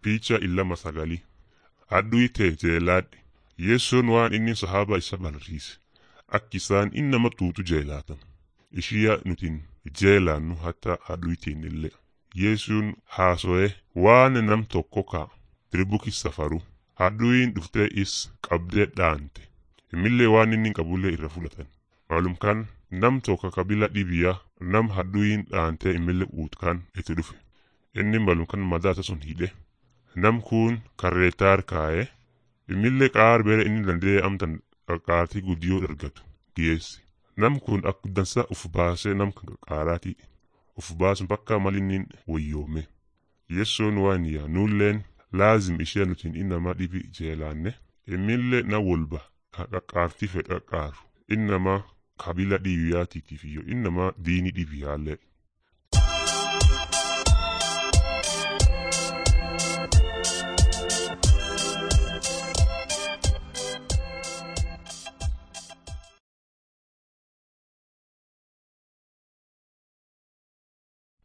Picha illama sagalii Adduu ta'e jeelaadhe Yeessoon waan inni sahaaba isa barsiise akka isaan innama tuutu jeelaatan ishiya nutin jeelaannu hatta adduu illee Yeessuun haaso'e waan nam tokko ka dirbukis safaru adduun dhuftee is qabdee dhaante imillee waan inni qabullee irra fudhatan maalum kan nam tokko kabila dhibiya nam hadduun dhaantee imillee uutkaan itti dhufe inni maalum kan madaasa sun hidhe nam kun karreetaar kaa'ee imillee qaar bere inni danda'ee amtan qaqqaartii guddiyoo dargatu dhiyeesse nam kun akka dansa uf baasee nam kan qaqqaaraati uf baasun bakka malinnin wayyoome yeessoon waan yaa nulleen laazim ishee nutiin innama dhibi jeelaanne imillee na wolba ka qaqqaartii fedhe qaqqaaru innama kabila dhibiyaatiitiif iyo innama diini dhibiyaallee